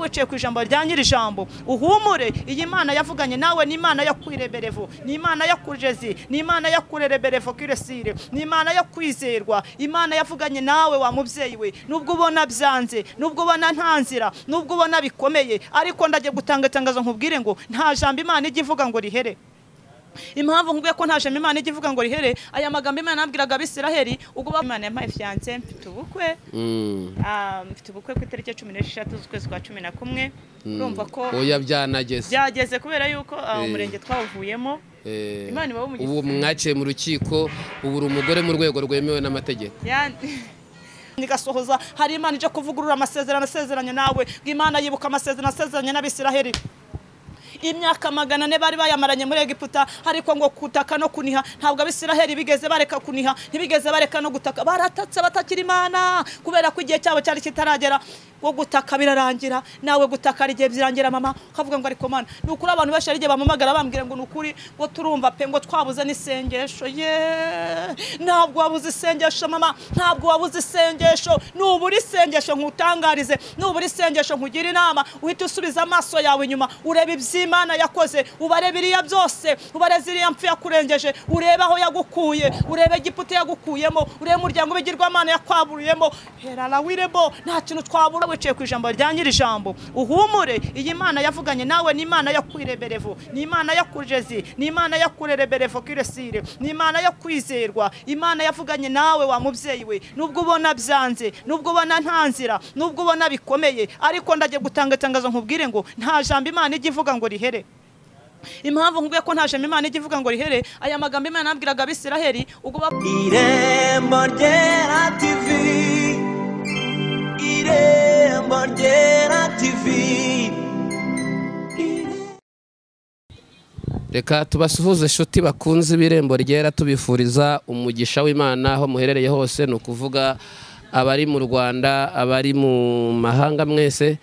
wiciye ku ijambo rya nyir'ijambo uhumure iyi mana yavuganye nawe ni imana yo kwireberevo ni imana yo kujezi ni imana yo kurereberevo kiresire ni imana yo kwizerwa imana yavuganye nawe wa mubyeyi we nubwo ubona byanze nubwo ubona nta nzira nubwo ubona bikomeye ariko ndagiye gutanga itangazo nkubwire ngo nta jambo imana ijya ivuga ngo rihere impamvu nkubwiye ko nta jambo imana ijya ivuga ngo rihere aya magambo imana yabwiraga abisiraheri ubwo imana yampaye fiyanse mfite ubukwe Ah, mfite ubukwe ku itariki ya cumi n'esheshatu z'ukwezi kwa cumi na kumwe urumva ko oya byanageze byageze kubera yuko ah, Eh. umurenge twawuvuyemo Eh, Imana iba umugizi. ubu mwaciye mu rukiko ubu uri umugore mu rwego rwemewe n'amategeko Ya- nigasohoza hari imana ije kuvugurura amasezerano asezeranye nawe ngo imana yibuka amasezerano asezeranye n'abisiraheri imyaka magana ane bari bayamaranye muri egiputa ariko ngo kutaka no kuniha ntabwo abisiraheri bigeze bareka kuniha ntibigeze bareka no gutaka baratatse batakira imana kubera ko igihe cyabo cyari kitaragera ngo gutaka birarangira nawe gutaka hari igihe birangira mama ukavuga ngo ariko mana ni ukuri abantu benshi hari igihe bampamagara bambwira ngo ni ukuri ngo turumva pe ngo twabuze n'isengesho ye ntabwo wabuze isengesho mama ntabwo wabuze isengesho nubura isengesho nkutangarize nubura isengesho nkugire inama uhita usubiza amaso yawe inyuma ureba iby'imana yakoze ubare biriya byose ubare ziriya mpfu yakurengeje urebe aho yagukuye urebe igiputa yagukuyemo urebe umuryango w'ibigirwamana yakwaburiyemo hera na wirebo nta kintu twabura wiciye ku ijambo rya nyir'ijambo uhumure iyi mana yavuganye nawe ni imana yo kwireberevo ni imana yo kujezi ni imana yo kurereberevo kiresire ni imana yo kwizerwa imana yavuganye nawe wa mubyeyi we nubwo ubona byanze nubwo ubona nta nzira nubwo ubona bikomeye ariko ndagiye gutanga itangazo nkubwire ngo nta jambo imana ijya ivuga ngo rihere impamvu nkubwiye ko nta jambo imana ijya ivuga ngo rihere aya magambo imana yabwiraga abisiraheri ubwo bab- irembo ryera tivi irembo ryera tivi reka tubasuhuze inshuti bakunze ibirembo ryera tubifuriza umugisha w'imana aho muherereye hose ni ukuvuga abari mu rwanda abari mu mahanga mwese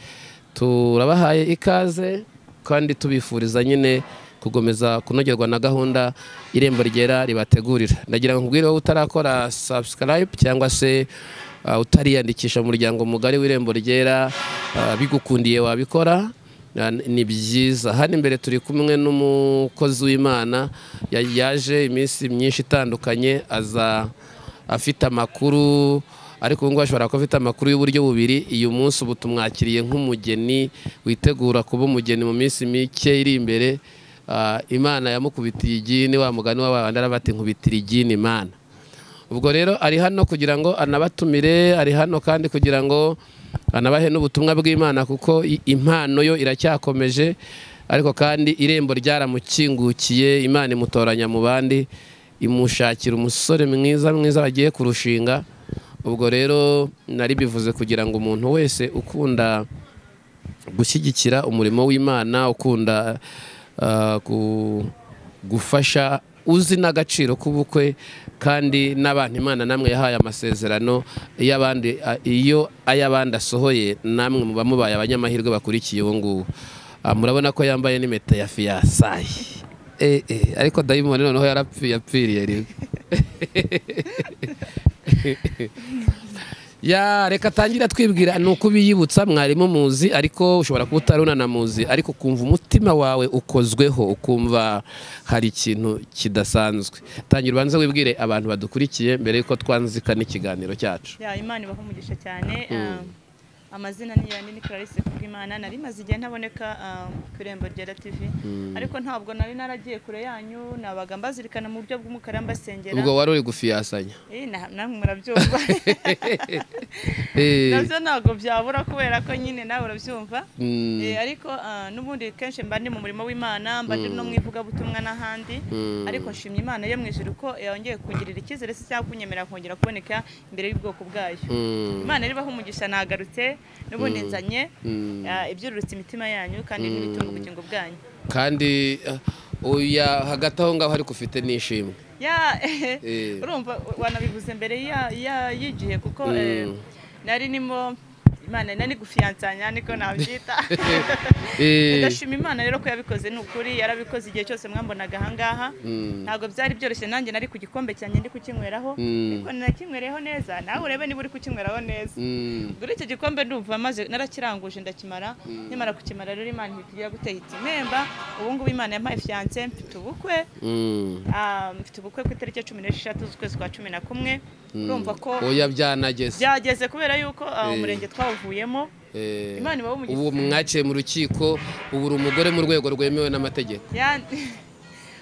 turabahaye ikaze kandi tubifuriza nyine gukomeza kunogerwa na gahunda irembo ryera ribategurira ndagira ngo nkubwire wowe utarakora subscribe cyangwa se uh, utariyandikisha mu muryango mugari w'irembo ryera uh, bigukundiye wabikora Ah, ni- ni byiza hano imbere turi kumwe n'umukozi w'imana ya- yaje iminsi myinshi itandukanye aza afite amakuru ariko ubu ngubu ashobora kuba afite amakuru y'uburyo bubiri uyu munsi ubu tumwakiriye nk'umugeni witegura kuba umugeni mu minsi mike iri imbere Ah, imana yamukubitiye igini wa mugani w'abandi arabati nkubitira igini imana ubwo rero ari hano kugira ngo anabatumire ari hano kandi kugira ngo anabahe n'ubutumwa bw'imana kuko i- impano yo iracyakomeje ariko kandi irembo ryaramukingukiye imana imutoranya mu bandi imushakira umusore mwiza mwiza bagiye kurushinga ubwo rero nari bivuze kugira ngo umuntu wese ukunda gushyigikira umurimo w'imana ukunda uh, gu- gufasha uzi n'agaciro k'ubukwe kandi n'abantu imana namwe yahaye amasezerano iyo abandi a- iyo ay'abandi asohoye namwe muba mubaye abanyamahirwe bakurikiye uwo nguwo Ah, murabona ko yambaye n'impeta ya fiyasayi Eh, eh, ariko dayimoni noneho yarapfi- yapfiriye rimwe ya reka atangira twibwira ni uko ubiyibutsa mwarimu muzi ariko ushobora kuba utari unanamuzi ariko ukumva umutima wawe ukozweho ukumva hari ikintu kidasanzwe tangira ubanze wibwire abantu badukurikiye mbere y'uko twanzika n'ikiganiro cyacu ya imana ibaha umugisha cyane um, amazina ni ya nini clarisse kubw'imana nari maze igihe ntaboneka um, ku irembo rya tv ariko ntabwo nari naragiye kure yanyu nabaga mbazirikana mu buryo bw'umukara mbasengera ubwo wari uri gufiyasanya Eh, na- namwe murabyumva Eh, nabyo ntabwo byabura kubera ko nyine nawe urabyumva mm, Eh, ariko ah, n'ubundi kenshi mba ndi mu murimo w'imana mba ndi no mu ivugabutumwa n'ahandi ariko nshimye imana yo mu ijuru ko yongeye kungirira icyizere se cyangwa kunyemerera kongera kuboneka imbere y'ubwoko bwayo mm, imana ribaho umugisha nagarutse n'ubundi nzanye mm. ah, ibyururutse imitima yanyu kandi n'ibitunga ubugingo bwanyu kandi eh, oya hagati aho ngaho ariko ufite n'ishimwe Ya, eh, Eh. urumva wanabivuze mbere ya- ya- y'igihe kuko eh, nari nimo imana nari gufiyansanya niko nabyita Eh. ndashima imana rero ko yabikoze ni ukuri yarabikoze igihe cyose mwambonaga ahangaha ntabwo byari byoroshye nanjye nari ku gikombe cyanjye ndi kukinyweraho Mm. ariko nanakinywereyeho neza nawe urebe niba uri kukinyweraho neza Mm. kuri icyo gikombe ndumva maze narakiranguje ndakimara nkimara gukimara rero imana ihita guteye iti mpemba ubu ngubu imana yampaye fiyanse mfite ubukwe Mm. Ah, mfite ubukwe ku itariki ya cumi n'esheshatu z'ukwezi kwa cumi na kumwe urumva ko oya byanageze byageze kubera yuko ah, Eh. umurenge twawuvuyemo Eh, Imana iba umugizi. ubu mwaciye mu rukiko ubu uri umugore mu rwego rwemewe n'amategeko Ya-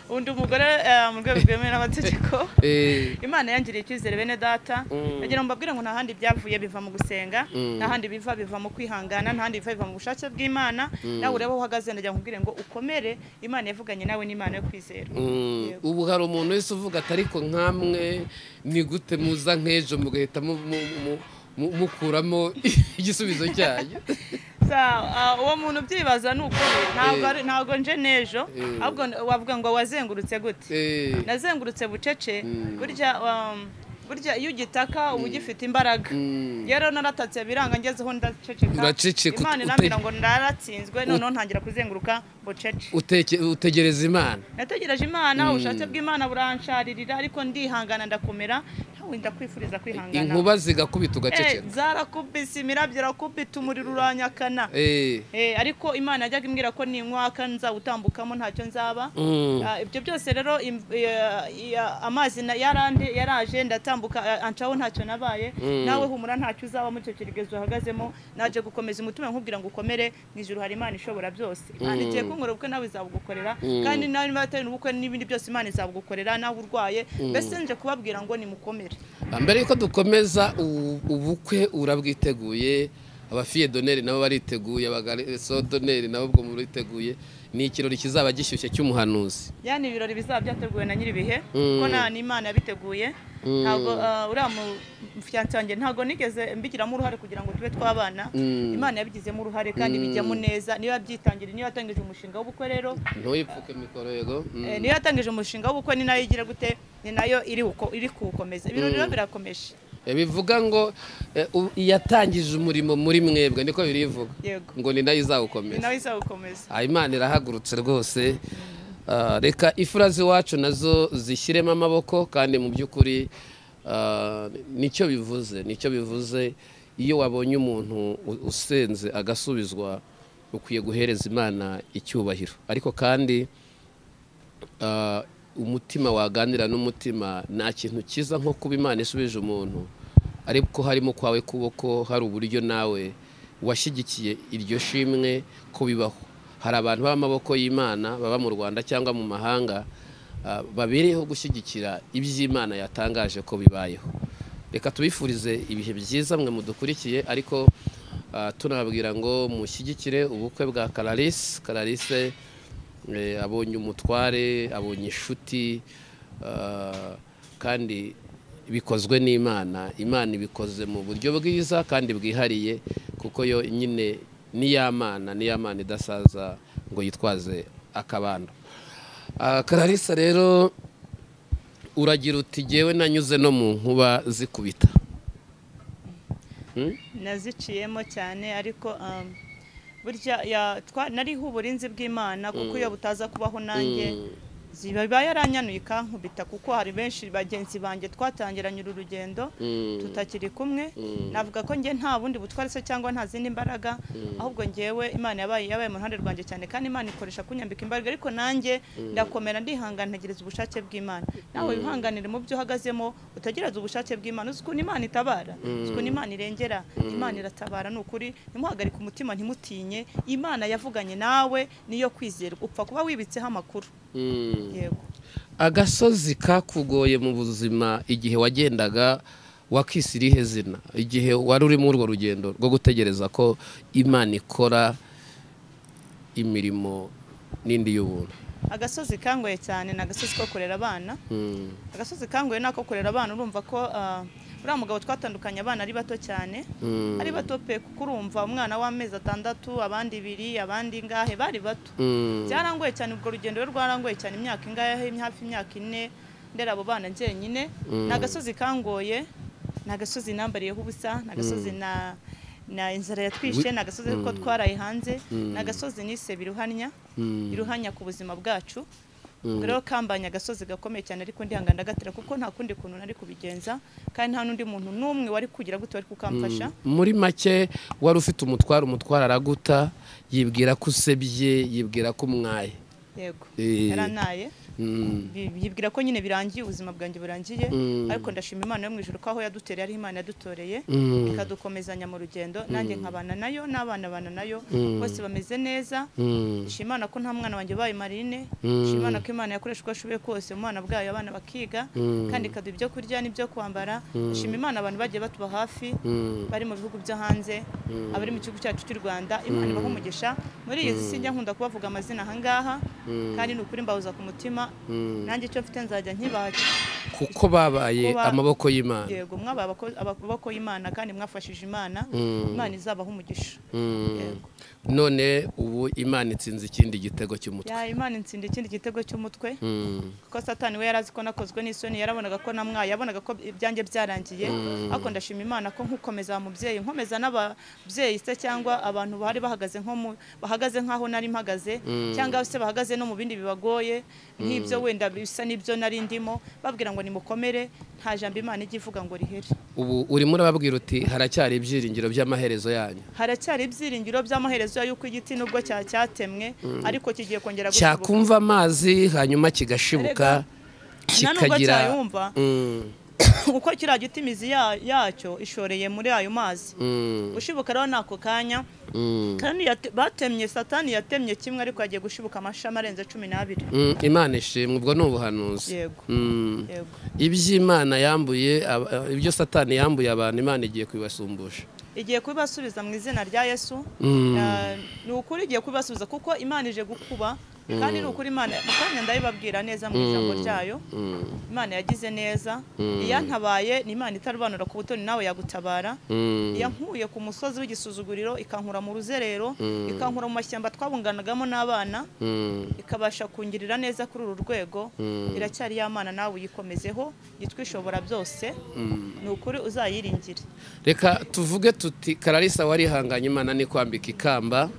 undi umugore eh, mu rwego rwemewe n'amategeko Eh, imana yangiriye icyizere bene data Mm. bagira ngo mbabwire ngo nta handi byavuye biva mu gusenga Mm. nta handi biva biva mu kwihangana nta handi biva biva mu bushake bw'imana nawe urebe aho uhagaze ndagira ngo nkubwire ngo ukomere imana yavuganye nawe n'imana yo kwizera mm, Yego. ubu hari umuntu wese uvuga ati ariko nkamwe ni gute muza nk'ejo mugahita mu- mu- mu- mu- mukuramo igisubizo cyanyu Sa, ah, uwo muntu ubyibaza ni uko ntabwo ari- ntabwo nje n'ejo Eh. ahubwo wavuga ngo wazengurutse gute Eh, nazengurutse bucece Mm. burya um, burya iyo ugitaka uba ugifite imbaraga Mm. rero naratatse biranga ngezeho ndaceceka Uraceceka, ute- imana inambwira ngo ndaratsinzwe noneho ntangira kuzenguruka bucece uteke- utegereza imana nategereje imana ubushake bw'imana buransharirira ariko ndihangana ndakomera ntawe ndakwifuriza kwihangana inkuba zigakubita Eh, ugaceceka zarakubise imirabyo irakubita umuriro uranyakana Eh, Eh, ariko imana yajyaga imbwira ko ninkwaka nzawutambukamo ntacyo nzaba mm, Ah, ibyo byose rero im- eh, ya- amazi na- yarande- yaraje ndatambuka eh, ancaho ntacyo nabaye nawe humura ntacyo uzaba muri icyo kiregezo uhagazemo naje gukomeza umutima nkubwira ngo ukomere mu ijuru hari imana ishobora byose imana igiye kunkorera ubukwe nawe izabugukorera kandi nawe niba atari ubukwe n'ibindi byose imana izabugukorera nawe urwaye mbese nje kubabwira ngo nimukomere mbere yuko dukomeza u- ubukwe urabwiteguye abafiye doneri nabo bariteguye abagareso doneri nabo ubwo muriteguye ni ikirori kizaba gishyushye cy'umuhanuzi yani ibirori bizaba byateguwe na nyiribihe Mm. kuko nta n'imana yabiteguye ntabwo ah, uriya mufiyanse wanjye ntabwo nigeze mbigiramo uruhare kugira ngo tube twabana Mm. imana yabigizemo uruhare kandi bijyamo neza niba yabyitangiriye niba yatangije umushinga w'ubukwe rero ntuyipfuke mikoro yego Mm. eh, niba yatangije umushinga w'ubukwe ni nayo igira gute ni nayo iri uko iri kuwukomeza ibirori rero birakomeje Eh, bivuga ngo eh, u- yatangije umurimo muri mwebwe niko birivuga Yego. ngo ni nayo ni nayo izawukomeza izawukomeza Ah, imana irahagurutse rwose Ah, reka ifura z'iwacu nazo zishyiremo amaboko kandi mu by'ukuri ah, nicyo bivuze nicyo bivuze iyo wabonye umuntu u- usenze agasubizwa ukwiye guhereza imana icyubahiro ariko kandi ah, umutima waganira n'umutima nta kintu cyiza nko kuba imana isubije umuntu ariko harimo kwawe kuboko hari uburyo nawe washyigikiye iryo shimwe ko bibaho hari abantu b'amaboko y'imana baba mu rwanda cyangwa mu mahanga ah, babereyeho gushyigikira iby'imana yatangaje ko bibayeho reka tubifurize ibihe byiza mwe mudukurikiye ariko ah, tunababwira ngo mushyigikire ubukwe bwa kararisi kararisi Eh, abonye umutware abonye inshuti ah, kandi bikozwe n'imana imana ibikoze mu buryo bwiza kandi bwihariye kuko yo nyine n'iyamana n'iyamana idasaza ngo yitwaze akabando Ah, kararisa rero uragira uti jyewe nanyuze no mu nkuba zikubita naziciyemo cyane ariko um, burya ya- twa- nariho uburinzi bw'imana kuko iyo butaza kubaho nanjye ziba yaranyanuye ikankubita kuko hari benshi bagenzi banjye twatangiranye uru rugendo tutakiri kumwe navuga ko njye nta bundi butware se cyangwa nta zindi mbaraga ahubwo ngewe imana yabaye yabaye mu ruhande rwanjye cyane kandi imana ikoresha kunyambika imbaraga ariko nanjye ndakomera ndihangana ntegereza ubushake bw'imana nawe wihanganire mu byo uhagazemo utegereze ubushake bw'imana uzi ukuntu imana itabara uzi ukuntu imana irengera imana iratabara ni ukuri ntimuhagarike umutima ntimutinye imana yavuganye nawe niyo kwizerwa upfa kuba wibitseho amakuru Mm. yego agasozi kakugoye mu buzima igihe wagendaga wakisi irihe zina igihe wari uri muri urwo rugendo rwo gutegereza ko imana ikora imirimo n'indi y'ubuntu agasozi kangoye cyane ni agasozi ko kurera abana Mm, agasozi kangoye ni ako kurera abana urumva ko ah, uriya mugabo twatandukanye abana ari bato cyane mm, ari bato pe kuko urumva umwana w'amezi atandatu abandi ibiri abandi ingahe bari bato mm, byarangoye cyane urwo rugendo rero rwarangoye cyane imyaka ingahe hafi imyaka ine ndera abo bana njyenyine ni agasozi kangoye ni agasozi nambariyeho ubusa ni agasozi na na inzara yatwishe ni agasozi ko twaraye hanze ni agasozi nise biruhanya Mm. biruhanya ku buzima bwacu Mm. rero kambanye agasozi gakomeye cyane ariko ndihangana gatera kuko nta kundi kuntu nari kubigenza kandi nta n'undi muntu n'umwe wari kugira gutyo wari kukamfasha muri make wari ufite umutwaro umutwaro araguta yibwira ko usebye yibwira ko umwaye yego Eh. yaranaye Mm. Bi- bibwira ko nyine birangiye ubuzima bwanjye burangiye Mm. ariko ndashima imana yo mu ijoro ko aho yadutereye ari imana yadutoreye Mm. ikadukomezanya mu rugendo nanjye nkabana nayo n'abana bana nayo bose bameze neza Mm. nshima imana ko nta mwana wanjye ubaye marine Mm. nshima imana ko imana yakoresha uko ashoboye kose mu bana bwayo abana bakiga Mm. kandi ikaduha ibyo kurya n'ibyo kwambara nshima imana abantu bagiye batuba hafi Mm. bari mu bihugu byo hanze abari mu gihugu cyacu cy'u rwanda imana ibaha umugisha muri iyi si sinjya nkunda kubavuga amazina aha ngaha kandi ni ukuri mbahuza ku mutima nanjye icyo mfite nzajya nkibaha kuko babaye Kuba- amaboko y'imana yego mwabaye abako- ababoko y'imana kandi mwafashije imana imana izabaha umugisha Mm. Yego. none ubu imana itsinze ikindi gitego cy'umutwe ya imana intsinda ikindi gitego cy'umutwe Mm. kuko satani we yari azi ko nakozwe n'isoni yarabonaga ko namwaye yabonaga ko ibyanjye byarangiye ariko ndashima imana ko nkukomeza mubyeyi nkomeza n'ababyeyi se cyangwa abantu bahari bahagaze nko mu bahagaze nk'aho nari mpagaze cyangwa se bahagaze no mu bindi bibagoye nk'ibyo wenda bisa n'ibyo nari ndimo babwira ngo nimukomere nta jambo imana ijya ivuga ngo rihere ubu urimo urababwira uti haracyari ibyiringiro by'amaherezo yanyu haracyari ibyiringiro by'amaherezo y'uko igiti nubwo cya cyatemwe ariko kigiye kongera gushibuka cyakumva amazi hanyuma kigashibuka nta nubwo kikagira cyayumva Mm. kuko kiriya giti imizi ya- yacyo ishoreye muri ayo mazi Mm. gushibuka rero ni ako kanya Mm. kandi yate- batemye satani yatemye kimwe ariko yagiye gushibuka amashami arenze cumi n'abiri Mm, imana ishimwe ubwo ni ubuhanuzi Yego. Mm. yego iby'imana yambuye aba- aba- ibyo satani yambuye abantu imana igiye kubibasumbusha igiye kubibasubiza mu izina rya yesu Mm. Ah, ni ukuri igiye kubibasubiza kuko imana ije gukuba kandi ni ukuri imana kandi ndabibabwira neza mu ijambo ryayo Mm. imana yagize neza iyantabaye ni imana itarobanura ku butoni nawe yagutabara Mm. yankuye ku musozi w'igisuzuguriro ikankura mu ruzerero ikankura mu mashyamba twabunganagamo n'abana Mm. ikabasha kungirira neza kuri uru rwego iracyari y'amana nawe uyikomezeho yitwa ishobora byose ni ukuri uzayiringire reka tuvuge tuti kararisa warihanganye imana ni kwambika ikamba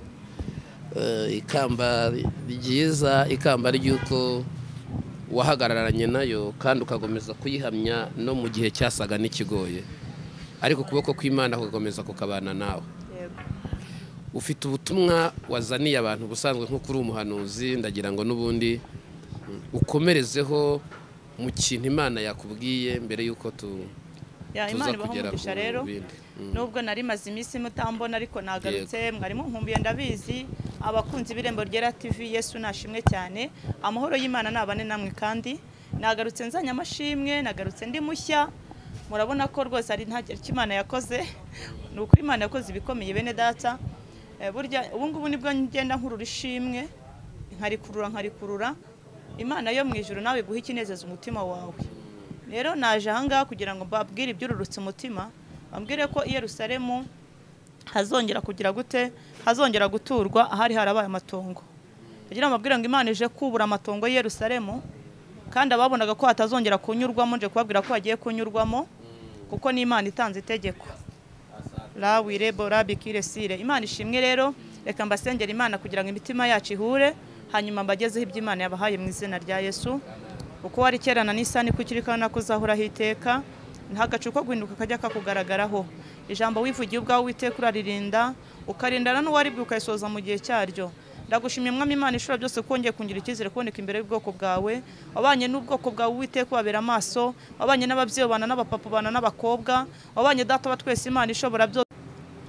Eh, ikamba ryiza ikamba ry'uko wahagararanye nayo kandi ukakomeza kuyihamya no mu gihe cyasaga n'ikigoye ariko ukuboko kw'imana kugakomeza kukabana nawe yego ufite ubutumwa wazaniye abantu ubusanzwe nk'uko uri umuhanuzi ndagira ngo n'ubundi ukomerezeho mu kintu imana yakubwiye mbere y'uko tu- Ya, tuza imana ibaha kugera umugisha ku rero bindi. nubwo nari maze iminsi mutambona ariko nagarutse mwarimu nkumbuye ndabizi abakunzi b'irembo ryera tv yesu nashimwe cyane amahoro y'imana nabane namwe kandi nagarutse nzanye amashimwe nagarutse ndi mushya murabona ko rwose ari nta icyo imana yakoze ni ukuri imana yakoze ibikomeye bene data Eh, burya ubu ngubu nibwo ngenda nkurura ishimwe nkarikurura nkarikurura imana yo mu ijoro nawe iguha ikinezeza umutima wawe rero naje ahangaha kugira ngo mbabwire ibyururutse umutima bambwire ko i Yerusalemu hazongera kugira gute hazongera guturwa ahari harabaye amatongo kugira ngo mbabwire ngo imana ije kubura amatongo i Yerusalemu kandi ababonaga ko hatazongera kunyurwamo nje kubabwira ko hagiye kunyurwamo kuko ni imana itanze itegeko rawi rebo rabi kire sire imana ishimwe rero reka mbasengera imana kugira ngo imitima yacu ihure hanyuma mbagezeho ibyo imana yabahaye mu izina rya yesu uko wari kera na n'isani ko ukiri kandi nako uzahoraho iteka ntagacu ko guhinduka kajya kakugaragaraho ijambo wivugiye ubwawe witeka uraririnda ukarindana n'uwaribwe ukayisoza mu gihe cyaryo ndagushimye mwami imana ishobora byose kongeye kungira icyizere kuboneka imbere y'ubwoko bwawe wabanye n'ubwoko bwawe uwiteka ubabera amaso wabanye n'ababyeyi ubana n'abapapa ubana n'abakobwa wabanye data wa twese imana ishobora byose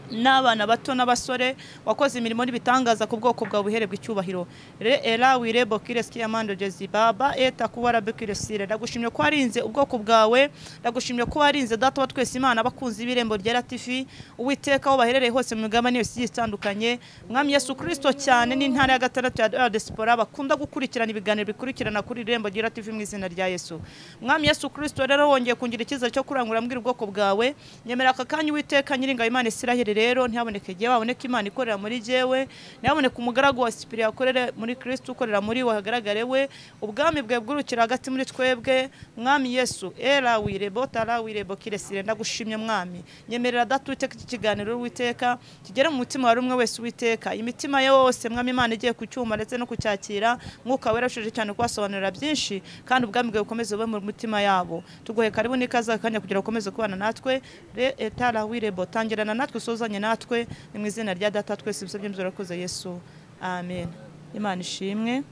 n'abana bato n'abasore wakoze imirimo n'ibitangaza ku bwoko bwawe uhererwa icyubahiro re era wirebo kireski amando jezi baba eta kuwara bekiresire ndagushimye ko warinze ubwoko bwawe ndagushimye ko warinze data wa twese imana abakunzi b'irembo rya latifi uwiteka aho baherereye hose mu migabane yose igiye itandukanye mwami yesu kirisito cyane n'intara ya gatandatu ya ya diaspora bakunda gukurikirana ibiganiro bikurikirana kuri irembo rya latifi mu izina rya yesu mwami yesu kirisito rero wongeye kungira icyizere cyo kurangurira mbwira ubwoko bwawe nyemera aka kanya uwiteka nyiringa imana isiraheli rero ntihaboneke jyewe haboneke imana ikorera muri jyewe ntihaboneke umugaragu wa sipiriya ukorera muri kirisiti ukorera muri we hagaragare we ubwami bwe bwurukira hagati muri twebwe mwami yesu era wirebo tara wirebo kiresire ndagushimye mwami nyemerera data uwiteka iki kiganiro witeka kigere mu mutima wa buri umwe wese witeka imitima ye wose mwami imana igiye ku cyuma ndetse no kucyakira mwuka wera ushaje cyane kubasobanurira byinshi kandi ubwami bwawe bukomeze bube mu mitima yabo tuguhe karibu n'ikaze akanya kugira ngo ukomeze kubana natwe re etara wirebo tangirana natwe usozanye natwe ni mu izina rya data twese ibisabye muzurakoze yesu amen imana ishimwe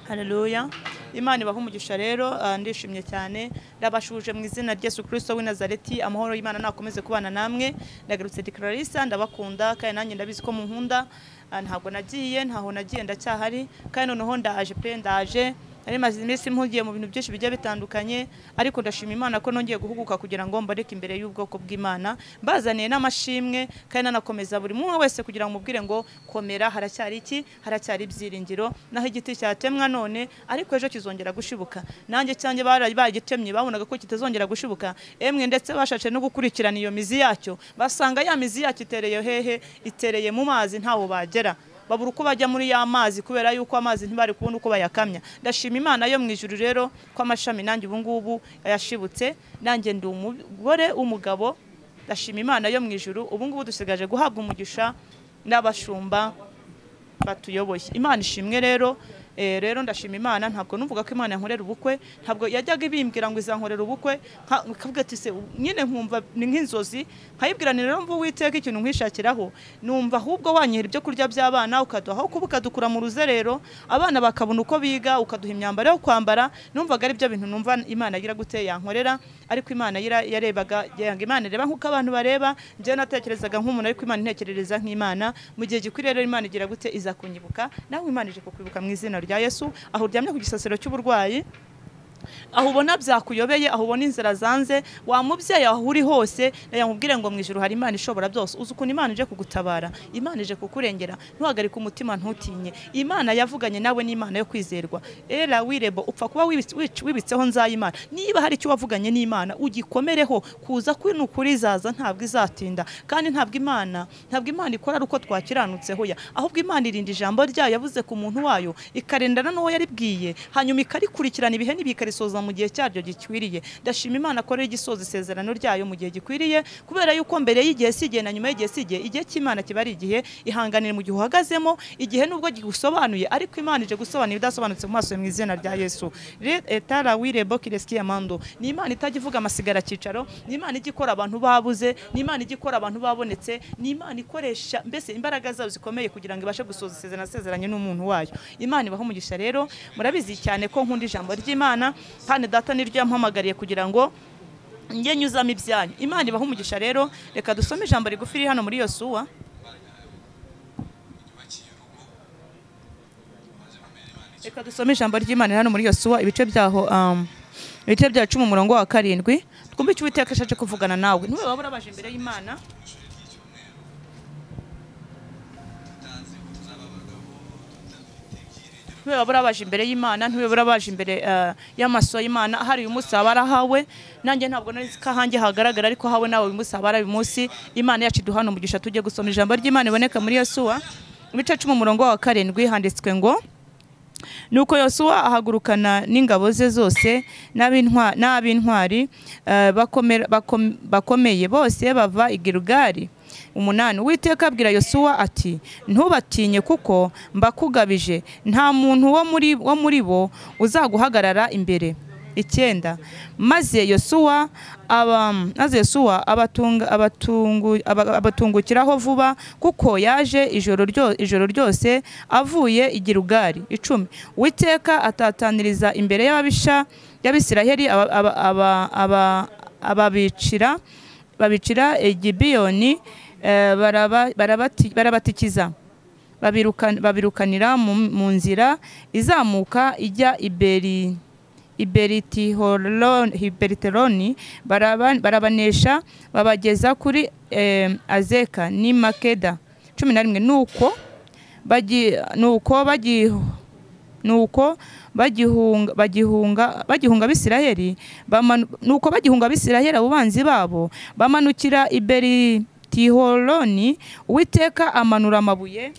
Haleluya. Imana ibaha umugisha rero ah, ndishimye cyane ndabashuje mu izina rya Yesu Kristo w'i Nazareti amahoro y'Imana nakomeze kubana namwe ndagarutse Declarissa ndabakunda kandi nanjye ndabizi ko munkunda Ah, ntabwo nagiye ntaho nagiye ndacyahari kandi noneho ndaje pe ndaje nari maze iminsi mpugiye mu bintu byinshi bigiye bitandukanye ariko ndashima Imana ko nongeye guhuguka kugira ngo mbareke imbere y'ubwoko bw'Imana mbazaniye n'amashimwe kandi nanakomeza buri umwe wese kugira ngo mubwire ngo komera haracyari iki haracyari ibyiringiro naho igiti cyatemwa none ariko ejo kizongera gushibuka nanjye cyanjye bara- bagitemye babonaga ko kitazongera gushibuka emwe ndetse bashatse no gukurikirana iyo mizi yacyo basanga ya mizi yacyo itereye hehe itereye mu mazi ntawo bagera babura uko bajya muri ya mazi kubera yuko amazi ntibari kubona uko bayakamya ndashima imana yo mu ijuru rero ko amashami nanjye ubu ngubu yashibutse nanjye ndi umugore w'umugabo ndashima imana yo mu ijuru ubu ngubu dusigaje guhabwa umugisha n'abashumba batuyoboye imana ishimwe rero Eh, rero ndashima imana ntabwo numvuga ko imana yankorera ubukwe ntabwo yajyaga ibimbwira ngo izankorera ubukwe nka- nkavuga ati se nyine nkumva ni nk'inzozi nkayibwira ni rero mva uwiteka ikintu nkishakiraho numva ahubwo wanyihera ibyo kurya by'abana ukaduha kuba ukadukura mu ruzerero abana bakabona uko biga ukaduha imyambaro yo kwambara numvaga ari byo bintu numva imana agira gute yankorera ariko imana yira- yarebaga yanga imana ireba nk'uko abantu bareba njyewe natekerezaga nk'umuntu ariko imana intekerereza nk'imana mu gihe gikwiriye rero imana igira gute iza kunyibuka nawe imana ije kukwibuka mu izina rya yesu aho uryamye ku gisasiro cy'uburwayi aho ubona byakuyobeye aho ubona inzira zanze wa mubyeyi aho uri hose yamubwire ngo mu ijoro hari imana ishobora byose uzi ukuntu imana ije kugutabara imana ije kukurengera ntuhagarike umutima ntutinye imana yavuganye nawe n'imana yo kwizerwa era wirebo upfa kuba wibitse- wic- wibitseho nzayimana niba hari icyo wavuganye n'imana ugikomereho kuza kwino ukuri izaza ntabwo izatinda kandi ntabwo imana ntabwo imana ikora ari uko twakiranutseho ya ahubwo imana irinda ijambo ryayo yavuze ku muntu wayo ikarendana n'uwo yaribwiye hanyuma ikarikurikirana ibihe n'ibikarisoza mu gihe cyaryo gikwiriye ndashima imana ko rero igisoza isezerano ryayo mu gihe gikwiriye kubera yuko mbere y'igihe si igihe na nyuma y'igihe si igihe igihe cy'imana kiba ari igihe ihanganire mu gihe uhagazemo igihe nubwo gigusobanuye ariko imana ije gusobanura ibidasobanutse mu maso mu izina rya yesu Re- etara wirebo kireski amando ni imana itajya ivuga amasigara cyicaro ni imana ijya ikora abantu babuze ni imana ijya ikora abantu babonetse ni imana ikoresha mbese imbaraga zayo zikomeye kugira ngo ibashe gusoza isezerano asezeranye n'umuntu wayo imana ibaho umugisha rero murabizi cyane ko nkunda ijambo ry'imana kandi data niryo yampamagariye kugira ngo njye nyuzamo ibyanyu imana ibaho umugisha rero reka dusome ijambo rigufi riri hano muri yosuwa reka dusome ijambo ry'imana riri hano muri yosuwa ibice byaho um, ibice bya cumi umurongo wa karindwi twumve icyo uwiteka ashatse kuvugana nawe niwe waba urabaje imbere y'imana ntiwe babura baje imbere y'imana ntiwe babura baje imbere eh, y'amaso y'imana hari uyu munsi haba ari ahawe nanjye ntabwo nari nzi ko ahanjye hagaragara ariko hawe nawe uyu munsi haba ari uyu munsi imana yacu iduhana umugisha tujye gusoma ijambo ry'imana iboneka muri yosuwa mu bice cumi umurongo wa karindwi handitswe ngo nuko yosuwa ahagurukana n'ingabo ze zose n'ab'intwa- n'ab'intwari eh, bakomera- bakom- bakomeye bose bava i Gilgali umunani uwiteka abwira yosuwa ati ntubatinye kuko mbakugabije nta muntu wo muri- wo muri bo uzaguhagarara imbere icyenda maze yosuwa aba maze yosuwa abatunga- abatungu- aba- abatungukiraho vuba kuko yaje ijoro ryo- ijoro ryose avuye i Gilugari icumi uwiteka atataniriza imbere y'ababisha y'abisiraheli aba- aba- aba- aba- ababicira babicira egibiyoni barabatikiza babirukan- babirukanira mu, mu nzira izamuka ijya iberi Iberitihoroni- iberiteroni baraba- barabanesha babageza kuri eh, azeka ni makeda cumi na rimwe nuko bagi- nuko bagi nuko bagihunga bagihunga bagihunga abisiraheli bamanu- nuko bagihunga abisiraheli abubanzi babo bamanukira i beri tiholoni uwiteka amanura amabuye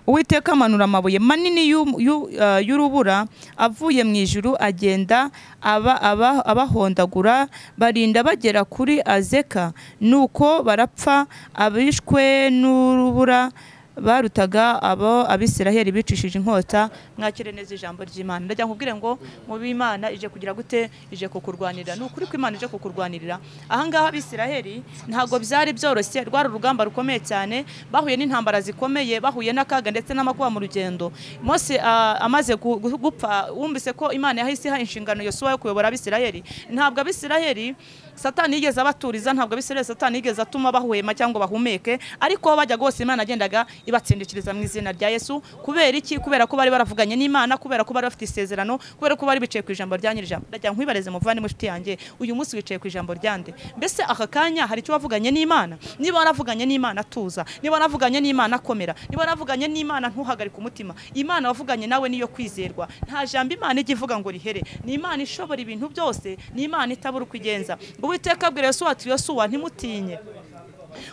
uwiteka amanura amabuye manini y'u- y'u- eh, y'urubura avuye mu ijuru agenda aba- aba- abahondagura barinda bagera kuri azeka nuko barapfa abishwe n'urubura barutaga abo abisiraheli bicishije inkota mwakire neza ijambo ry'imana ndagira ngo ubwire ngo mu b'imana ije kugira gute ije kukurwanirira ni ukuri ko imana ije kukurwanirira ahangaha abisiraheli ntabwo byari byoroshye rwari urugamba rukomeye cyane bahuye n'intambara zikomeye bahuye n'akaga ndetse n'amakuba mu rugendo mose ah, amaze gu- gu- gupfa wumvise ko imana yahise iha inshingano yosuwa yo kuyobora abisiraheli ntabwo abisiraheli satani yigeze abaturiza ntabwo abisiraheli satani yigeze atuma bahwema cyangwa bahumeke ariko aho bajyaga hose imana yagendaga ibatsindikiriza mu izina rya yesu kubera iki kubera ko bari baravuganye n'imana kubera ko bari bafite isezerano kubera ko bari bicaye ku ijambo rya nyirijambo ndagira ngo nkwibareze muvandimwe inshuti yanjye uyu munsi wicaye ku ijambo ryande mbese aka kanya hari icyo wavuganye n'imana niba waravuganye n'imana tuza niba waravuganye n'imana komera niba waravuganye n'imana ntuhagarike umutima imana wavuganye nawe niyo kwizerwa nta jambo imana ijya ivuga ngo rihere ni imana ishobora ibintu byose ni imana itabura uko igenza ngo uwiteka abwira yosuwa ati yosuwa ntimutinye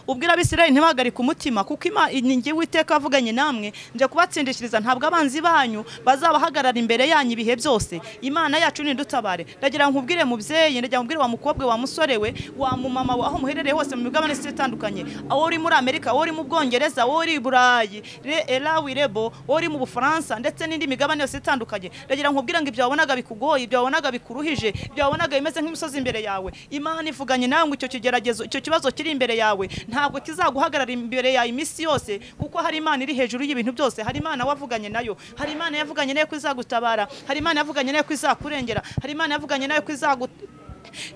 ubwira abisirayeli ntibahagarike umutima kuko Ima- ni njye witeka avuganye namwe njya kubatsindishiriza ntabwo abanzi banyu bazabahagarara imbere yanyu ibihe byose imana yacu nidutabare ndagira ngo nkubwire mubyeyi ndagira ngo nkubwire wa mukobwa wa musore we wa mumama we aho muherereye hose mu migabane isi itandukanye aho uri muri amerika wowe uri mu bwongereza wowe uri i burayi re- elawi rebo wowe uri mu bufaransa ndetse n'indi migabane yose itandukanye ndagira ngo nkubwire ngo ibyo wabonaga bikugoye ibyo wabonaga bikuruhije ibyo wabonaga bimeze nk'imisozi imbere yawe imana ivuganye nawe ngo icyo kigeragezo icyo kibazo kiri imbere yawe ntabwo kizaguhagarara imbere yawe iminsi yose kuko hari imana iri hejuru y'ibintu byose hari imana wavuganye nayo hari imana yavuganye nayo ko izagutabara hari imana yavuganye nayo ko izakurengera hari imana yavuganye nayo ko izagu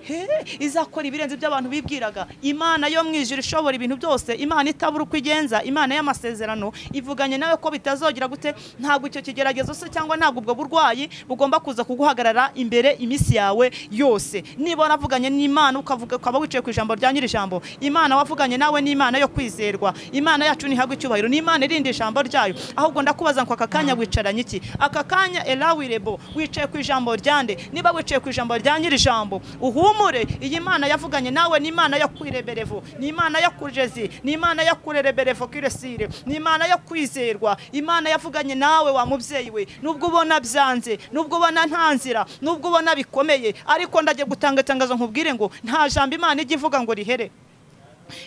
He, izakora ibirenze ibyo abantu bibwiraga imana yo mu ijuru ishobora ibintu byose imana itabura uko igenza imana y'amasezerano ivuganye nawe ko bitazogera gute ntabwo icyo kigeragezo se cyangwa ntabwo ubwo burwayi bugomba kuza kuguhagarara imbere iminsi yawe yose niba waravuganye n'imana ukavuga ukaba wicaye ku ijambo rya nyir'ijambo imana wavuganye nawe ni imana yo kwizerwa imana yacu ntihabwa icyubahiro ni imana irinda ijambo ryayo ahubwo ndakubaza ngo aka kanya wicaranye iki aka kanya elawirebo wicaye ku ijambo ryande niba wicaye ku ijambo rya nyir'ijambo uhumure iyi mana yavuganye nawe ni imana yo kwireberevo ni imana yo kujezi ni imana yo kurereberevo kiresire ni imana yo kwizerwa imana yavuganye nawe wa mubyeyi we nubwo ubona byanze nubwo ubona nta nzira nubwo ubona bikomeye ariko ndagiye gutanga itangazo nkubwire ngo nta jambo imana ijya ivuga ngo rihere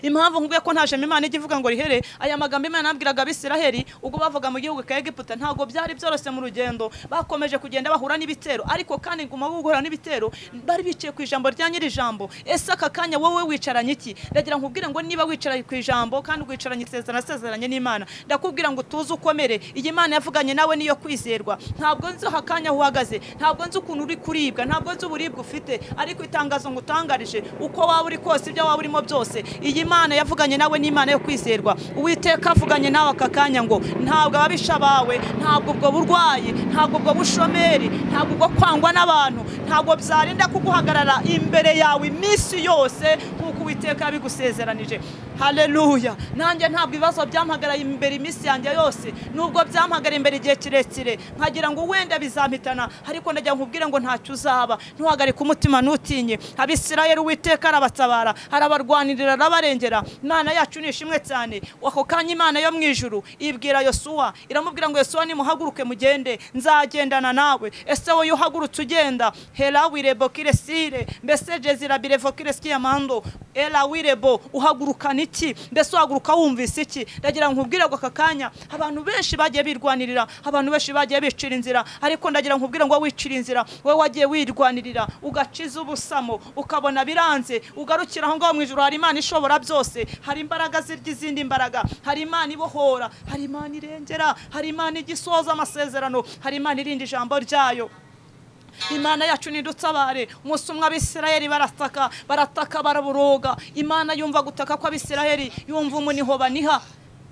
impamvu nkubwiye ko nta jambo imana ijya ivuga ngo rihere aya magambo imana yabwiraga abisiraheli ubwo bavuga mu gihugu ka egiputa ntabwo byari byoroshye mu rugendo bakomeje kugenda bahura n'ibitero ariko kandi nguma guhura n'ibitero bari bicaye ku ijambo rya nyir'ijambo ese aka kanya wowe wicaranye iki ndagira ngo nkubwire ngo niba wicaranye ku ijambo kandi wicaranye isezerano asezeranye n'imana ndakubwira ngo utuze ukomere iyi mana yavuganye nawe niyo kwizerwa ntabwo nzi aha kanya aho uhagaze ntabwo nzi ukuntu uri kuribwa ntabwo nzi uburibwe ufite ariko itangazo ngutangarije uko waba uri kose ibyo waba urimo byose iyi mana yavuganye nawe ni imana yo kwizerwa uwiteka avuganye nawe aka kanya ngo ntabwo ababisha bawe ntabwo ubwo burwayi ntabwo ubwo bushomeri ntabwo ubwo kwangwa n'abantu ntabwo byarinda kuguhagarara imbere yawe iminsi yose kuko uwiteka yabigusezeranije haleluya nanjye ntabwo ibibazo byampagaraye imbere iminsi yanjye yose nubwo byampagara imbere igihe kirekire nkagira ngo wenda bizampitana ariko ndagira ngo nkubwire ngo ntacyo uzaba ntuhagarike umutima ntutinye abisirayeli uwiteka arabatabara arabarwanirira arabarengera imana yacu ni ishimwe cyane ako kanya imana yo mu ijuru ibwira yosuwa iramubwira ngo yosuwa nimuhaguruke mugende nzagendana nawe ese wowe iyo uhagurutse ugenda herawire bokiresire mbese jezirabire vokiresiyamando erawirebo uhagurukana iki mbese uhaguruka wumvise iki ndagira ngo nkubwire ngo aka kanya abantu benshi bagiye birwanirira abantu benshi bagiye bicira inzira ariko ndagira ngo nkubwire ngo wowe wicira inzira wowe wagiye wirwanirira ugakiza ubusamo ukabona biranze ugarukira aho ngaho mu ijoro hari imana ishobora byose hari imbaraga zirya izindi mbaraga hari imana ibohora hari imana irengera hari imana igisoza amasezerano hari imana irinda ijambo ryayo imana yacu nidutabare umunsi umwe abisirayeli barataka barataka baraburoga imana yumva gutaka kw'abisirayeli yumva umuniho baniha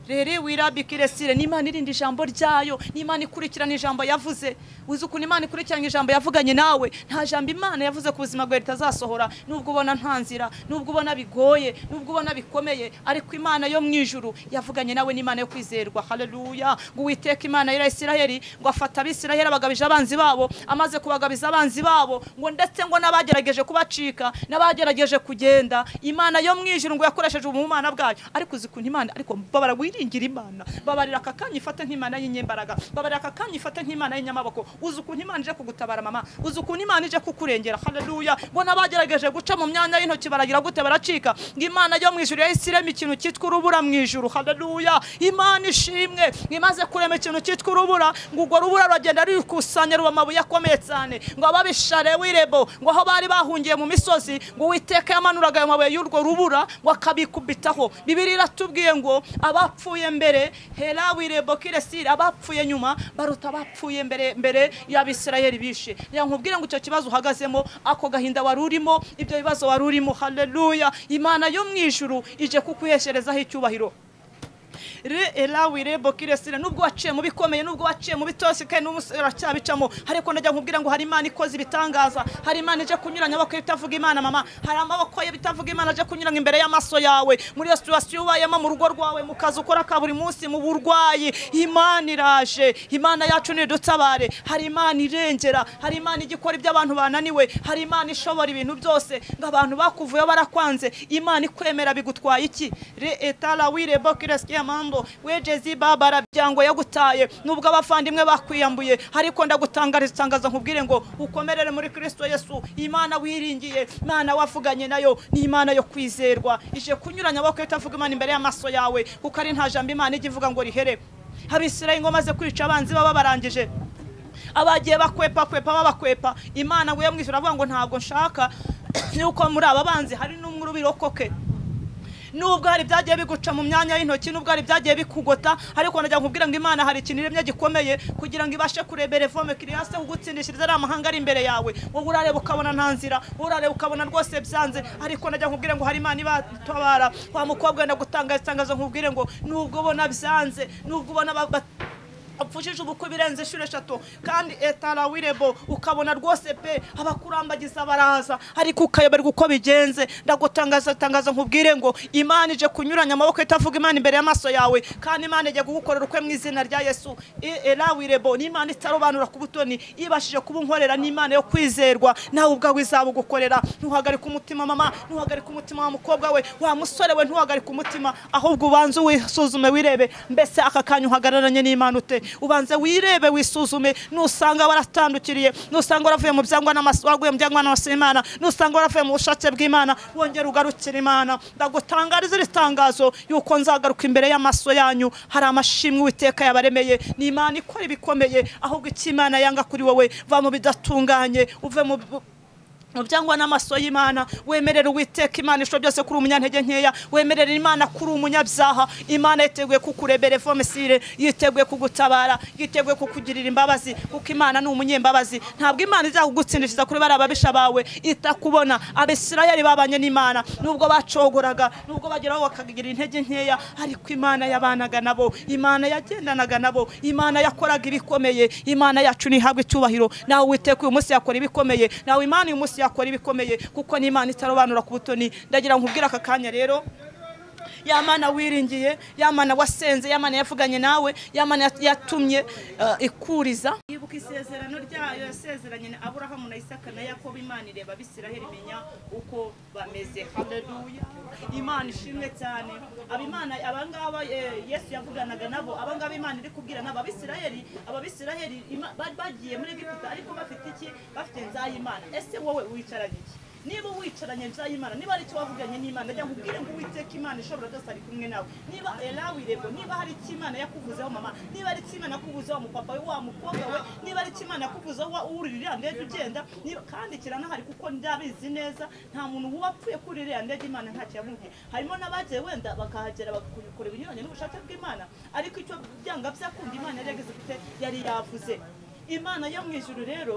rero wirabikire sire n'imana irinda ijambo ryayo n'imana ikurikirana ijambo yavuze uzi ukuntu imana ikurikirana ijambo yavuganye nawe nta jambo imana yavuze ku buzima bwawe ritazasohora nubwo ubona nta nzira nubwo ubona bigoye nubwo ubona bikomeye ariko imana yo mu ijuru yavuganye nawe n'imana yo kwizerwa haleluya ngo uwiteka imana ya isiraheli ngo afata abisiraheli abagabije abanzi babo amaze kubagabiza abanzi babo ngo ndetse ngo n'abagerageje kubacika n'abagerageje kugenda imana yo mu ijuru ngo yakoresheje ubumana bwayo ariko uzi ukuntu imana ariko babara wiringira imana babarira aka kanya ifate nk'imana y'inyembaraga babarira aka kanya ifate nk'imana y'inyamaboko uzi ukuntu imana ije kugutabara mama uzi ukuntu imana ije kukurengera haleluya ngo n'abagerageje guca mu myanya y'intoki baragira gute baracika ngo imana yo mu ijuru yahise irema ikintu cyitwa urubura mu ijuru haleluya imana ishimwe ngo imaze kurema ikintu cyitwa urubura ngo urwo rubura ruragenda rukusanya ruba amabuye akomeye cyane ngo ababishare wirebo ngo aho bari bahungiye mu misozi ngo uwiteka yamanuraga ayo mabuye y'urwo rubura ngo akabikubitaho bibiri iratubwiye ngo abapfuye mbere hera wirebo kiresiri abapfuye nyuma baruta abapfuye mbere mbere y'abisirayeli bishe reka nkubwire ngo icyo kibazo uhagazemo ako gahinda wari urimo ibyo bibazo wari urimo haleluya imana yo mu ijuru ije kukuhesherezaho icyubahiro re erawe rebo kiresire nubwo waciye mu bikomeye nubwo waciye mu bitosi kandi n'umusore aracyabicamo ariko ndajya nkubwira ngo hari imana ikoze ibitangaza hari imana ije kunyuranya amaboko ye bitavuga imana mama hari amaboko ye bitavuga imana aje kunyuranya imbere y'amaso yawe muri iyo situwasiyo ubayemo mu rugo rwawe mu kazi ukora ka buri munsi mu burwayi imana iraje imana yacu nidutabare hari imana irengera hari imana igikora ibyo abantu bananiwe hari imana ishobora ibintu byose ngo abantu bakuvuyeho barakwanze imana ikwemera bigutwaye iki re etara wirebo kiresire mando wegeze ibabara byango yagutaye nubwo abavandimwe bakwiyambuye ariko ndagutangariza itangazo nkubwire ngo ukomerere muri kristo yesu imana wiringiye imana wavuganye nayo ni imana yo kwizerwa ije kunyuranya abakwe itavuga imana imbere y'amaso yawe kuko ari nta jambo imana ijya ivuga ngo rihere abisirayi ngo maze kwica abanzi baba barangije abagiye bakwepa kwepa babakwepa imana ngo yamwishyura avuga ngo ntabwo nshaka yuko muri aba banzi hari n'umwe urubirokoke nubwo hari byagiye biguca mu myanya y'intoki nubwo hari byagiye bikugota ariko najya nkubwira ngo imana hari ikintu iremye gikomeye kugira ngo ibashe kureba reforme kiriyase kugutsindishiriza ari amahanga ari imbere yawe wowe urareba ukabona nta nzira wowe urareba ukabona rwose byanze ariko najya nkubwira ngo hari imana ibatabara wa mukobwa ndagutanga itangazo nkubwire ngo nubwo ubona byanze nubwo ubona ba- ba- upfushije ubukwe birenze inshuro eshatu kandi etara wirebo ukabona rwose pe abakurambagiza baraza ariko ukayoberwa uko bigenze ndagutangaza tangaza nkubwire ngo imana ije kunyuranya amaboko itavuga imana imbere y'amaso yawe kandi imana ijya kugukorera ukwe mu izina rya yesu E- era wirebo n'imana itarobanura ku butoni ibashije kuba unkorera n'imana yo kwizerwa nawe ubwawe izaba ugukorera ntuhagarike umutima mama ntuhagarike umutima wa mukobwa we wa musore we ntuhagarike umutima ahubwo ubanze wisuzume wirebe mbese aka kanya uhagararanye n'imana ute ubanze wirebe wisuzume nusanga waratandukiriye nusanga waravuye mu byangwa n'amaso waguye mu byangwa n'amaso y'imana nusanga waravuye mu bushake bw'imana wongera ugarukira imana ndagutangariza iri tangazo yuko nzagaruka imbere y'amaso yanyu hari amashimwe uwiteka yabaremeye ni imana ikora ibikomeye ahubwo icyo imana yanga kuri wowe va mu bidatunganye uve mu mu byangwa n'amaso y'imana wemerera uwiteka imana ishobora byose kuri umunyantege nkeya wemerera imana kuri umunyabyaha imana yiteguye kukurebera vomesire yiteguye kugutabara yiteguye kukugirira imbabazi kuko imana ni umunyembabazi ntabwo imana izakugutsindishiriza kuri bariya babisha bawe itakubona abisirayeli babanye n'imana nubwo bacogoraga nubwo bageraho bakagira intege nkeya ariko imana yabanaga nabo imana yagendanaga nabo imana yakoraga ibikomeye imana yacu ntihabwe icyubahiro nawe witeka uyu munsi yakora ibikomeye nawe imana uyu munsi yakora ibikomeye kuko n'imana itarobanura ku butoni ndagira nkubwire aka kanya rero ya mana wiringiye ya mana wasenze ya mana yavuganye nawe ya mana yat- yatumye eh, ikuriza yibuka isezerano ryayo yasezeranye na aburahamu na isaka na yakobo imana ireba abisiraheli imenya uko bameze haleluya imana ishimwe cyane abimana abangaba eh, yesu yavuganaga nabo abangaba imana iri kubwira nabo abisiraheli ababisiraheli ima- ba- bagiye muri egiputa ariko bafite iki bafite nzayimana ese wowe wicaranye iki niba wicaranye nzayimana niba hari icyo wavuganye n'imana ajya nkubwire ngo uwiteka imana ishobora byose ari kumwe nawe niba erawe irego niba hari icyo imana yakuvuzeho mama niba ari icyo imana yakuvuzeho umupapa we wa mukobwa we niba ari icyo imana yakuvuzeho wa- uri iriya ndege ugenda niba- kandi kiranahari kuko ndabizi neza nta muntu uba apfuye kuri iriya ndege imana ntacyo yabumviye harimo n'abagiye wenda bakahagera bagakora ibinyuranye n'ubushake bw'imana ariko icyo byanga byakunda imana yari yagize ifite yari yavuze imana yo mu ijuru rero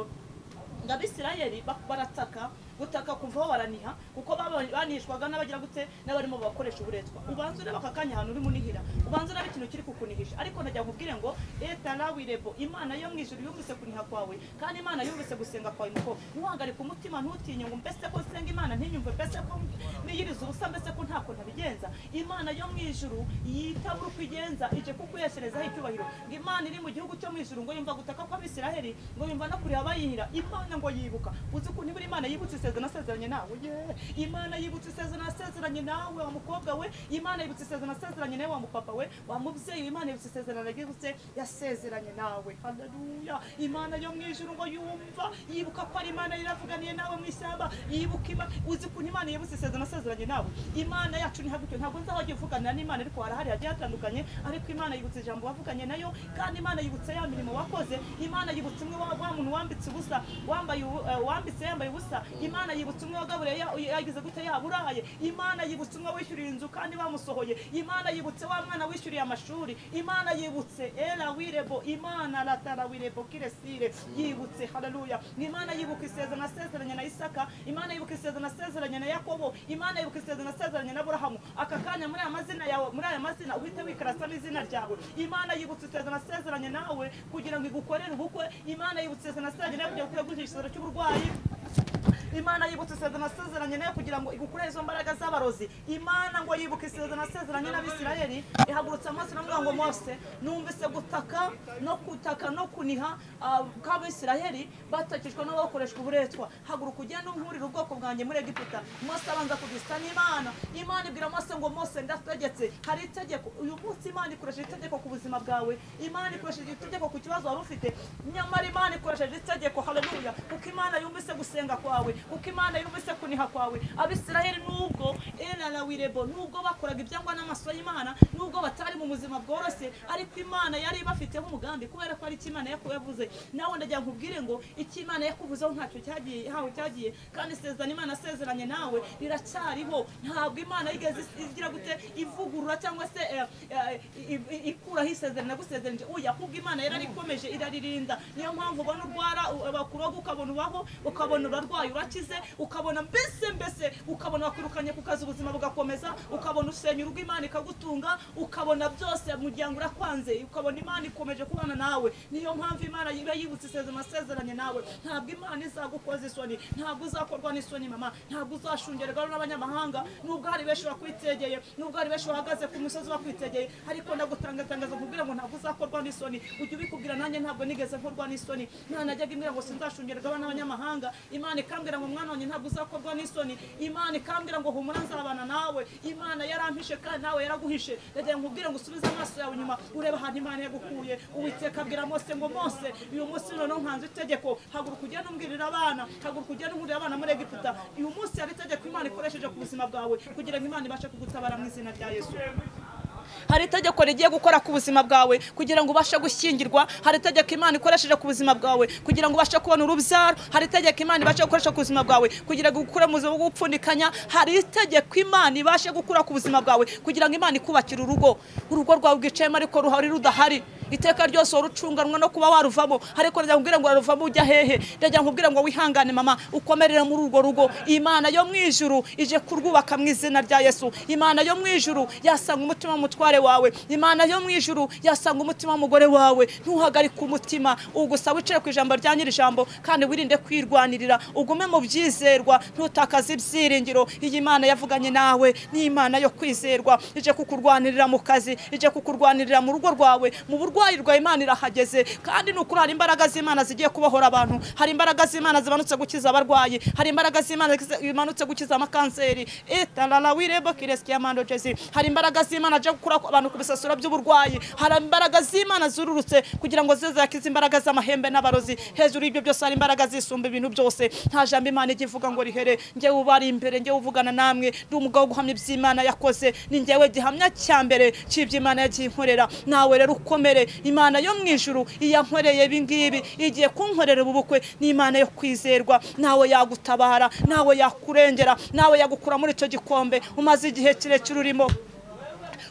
ngo abisirayeli ba- barataka gutaka kuvaho baraniha kuko babonye- banihishwaga n'abagira gute n'abarimo bakoresha uburetwa ubanza ureba aka kanya ahantu uri munihira ubanza ureba ikintu kiri kukunihisha ariko najya nkubwire ngo eta rawirebo imana yo mu ijuru yumvise kuniha kwawe kandi imana yumvise gusenga kwawe nuko ntuhagarike umutima ntutinye ngo mbese ko nsenga imana ntinyumve mbese ko niyiriza ubusa mbese ko ntako ntabigenza imana yo mu ijuru yitabura uko igenza ije kukuyesherezaho icyubahiro ngo imana iri mu gihugu cyo mu ijuru ngo yumva gutaka kw'abisiraheli ngo yumva no kureba abayihira imana ngo yibuka uzi ko nibura imana yibutse isezerano nasezeranye nawe Yeee! imana yibutse isezerano nasezeranye nawe wa mukobwa we imana yibutse isezerano nasezeranye nawe wa mupapa we wa mubyeyi imana yibutse isezerano yagutse yasezeranye nawe haleluya imana yo mu ijuru ngo yumva yibuka ko ari imana yaravuganiye nawe mu ishyamba yibuka ima- uzi ukuntu imana yibutse isezerano nasezeranye nawe imana yacu ni hagutyo ntabwo nzahajya uvugana n'imana ariko harahari hagiye hatandukanye ariko imana yibutse ijambo wavuganye nayo kandi imana yibutse ya mirimo wakoze imana yibutse umwe wa wa muntu wambitse ubusa wambaye ubu- eh, wambitse yambaye ubusa imana yibutse umwe wagaburiye ya- yagize gute yaburaye imana yibutse umwe wishyuriye inzu kandi bamusohoye imana yibutse wa mwana wishyuriye amashuri imana yibutse era wirebo imana ratara wirebo kiresire yibutse haleluya imana yibuka isezerano nasezeranye na isaka imana yibuka isezerano nasezeranye na yakobo imana yibuka isezerano nasezeranye na burahamu aka kanya muri aya mazina yawe muri aya mazina uhite wikarasa n'izina ryawe imana yibutse isezerano nasezeranye nawe kugira ngo igukorere ubukwe imana yibutse isezerano nasezeranye nawe kugira ngo ikure igisubizo cy'uburwayi imana yibutse isezerano nasezeranye nayo kugira ngo igukure izo mbaraga z'abarozi imana ngo yibuke isezerano nasezeranye n'abisirayeli ihagurutse amaso iravuga ngo mose numvise gutaka no kutaka no kuniha ah, k'abisirayeli batakijwe no bakoreshwa uburetwa haguruka ugende unkurire ubwoko bwanjye muri egiputa mose abanza kugisa n'imana imana ibwira mose ngo mose ndategetse hari itegeko uyu munsi imana ikoresheje itegeko ku buzima bwawe imana ikoresheje itegeko ku kibazo waba ufite nyamara imana ikoresheje itegeko haleluya kuko imana yumvise gusenga kwawe kuko imana yumvise kuniha kwawe abisiraheli nubwo erarawirebo nubwo bakoraga ibyangwa n'amaso y'imana nubwo batari mu buzima bworoshye ariko imana yari ibafiteho umugambi kubera ko ari icyo imana yakubavuze nawe ndagira nkubwire ngo icyo imana yakuvuzeho ntacyo cyagiye hawe cyagiye kandi isezerano imana asezeranye nawe riracyariho ntabwo imana yigeze is- igira gute ivugurura cyangwa se eh, eh, i- i- ikuraho isezerano yagusezeranije oya ahubwo imana yari ikomeje iraririnda niyo mpamvu ubona urwara u- bakuroga ukabona ubaho ukabona urarwaye urakize ukabona mbese mbese ukabona wakwirukanye ku kazi ubuzima bugakomeza ukabona usenya urugo imana ikagutunga ukabona byose umuryango urakwanze ukabona imana ikomeje kubana nawe niyo mpamvu imana iba yibutse isezerano amasezeranye nawe ntabwo imana izagukoza isoni ntabwo uzakorwa n'isoni mama ntabwo uzashungerwa n'abanyamahanga nubwo hari benshi bakwitegeye nubwo hari benshi bahagaze ku musozi bakwitegeye ariko ndagutangatangaza kugira ngo ntabwo uzakorwa n'isoni ujye ubikubwira nanjye ntabwo nigeze nkorwa n'isoni mwana najyaga imbwira ngo sinzashungerwa n'abanyamahanga imana ikambwira ngo mwana wanjye ntabwo uzakorwa n'isoni imana ikambwira ngo humura nzabana nawe imana yarampishe kandi nawe yaraguhishe ndagira ngo nkubwire ngo usubize amaso yawe inyuma urebe ahantu imana yagukuye uwiteka abwira mose ngo mose uyu munsi noneho nkanze itegeko haguruka ugende umbwirira abana haguruka ugende umurira abana muri egiputa uyu munsi hari itegeko imana ikoresheje ku buzima bwawe kugira ngo imana ibashe kugutabara mu izina rya yesu hari itegeko rigiye gukora ku buzima bwawe kugira ngo ubashe gushyingirwa hari itegeko imana ikoresheje ku buzima bwawe kugira ngo ubashe kubona urubyaro hari itegeko imana ibashe gukoresha ku buzima bwawe kugira ngo ukure mu buzima bwo gupfundikanya hari itegeko imana ibashe gukura ku buzima bwawe kugira ngo imana ikubakire urugo urugo rwawe rwicayemo ariko ruhari rudahari iteka ryose wari ucunganwa no kuba waruvamo ariko ndagira nkubwire ngo waruvamo ujya hehe ndagira nkubwire ngo wihangane mama ukomerere muri urwo rugo imana yo mu ijuru ije kurwubaka mu izina rya yesu imana yo mu ijuru yasanga umutima w'umutware wawe imana yo mu ijuru yasanga umutima w'umugore wawe ntuhagarike umutima ugusa wicare ku ijambo rya nyir'ijambo kandi wirinde kwirwanirira ugume mu byizerwa ntutakaze ibyiringiro iyi mana yavuganye nawe ni imana yo kwizerwa ije kukurwanirira mu kazi ije kukurwanirira mu rugo rwawe mu burwayi rwa imana irahageze kandi ni ukuri hari imbaraga z'imana zigiye kubohora abantu hari imbaraga z'imana zimanutse gukiza abarwayi hari imbaraga z'imana zimanutse gukiza amakanseri etarara wirebo kireski yamando jesi hari imbaraga z'imana aje gukura abantu ku bisasiro by'uburwayi hari imbaraga z'imana zururutse kugira ngo zize zakize imbaraga z'amahembe n'abarozi hejuru y'ibyo byose hari imbaraga zisumba ibintu byose nta jambo imana ijya ivuga ngo rihere njyewe ubari imbere njyewe uvugana namwe ndi umugabo wo guhamya iby'imana yakoze ni njyewe gihamya cya mbere cy'ibyo imana yagiye inkorera nawe rero ukomere imana yo mu ijuru iyankoreye ibi ngibi igiye kunkorera ubu bukwe ni imana yo kwizerwa nawe yagutabara nawe yakurengera nawe yagukura muri icyo gikombe umaze igihe kirekire urimo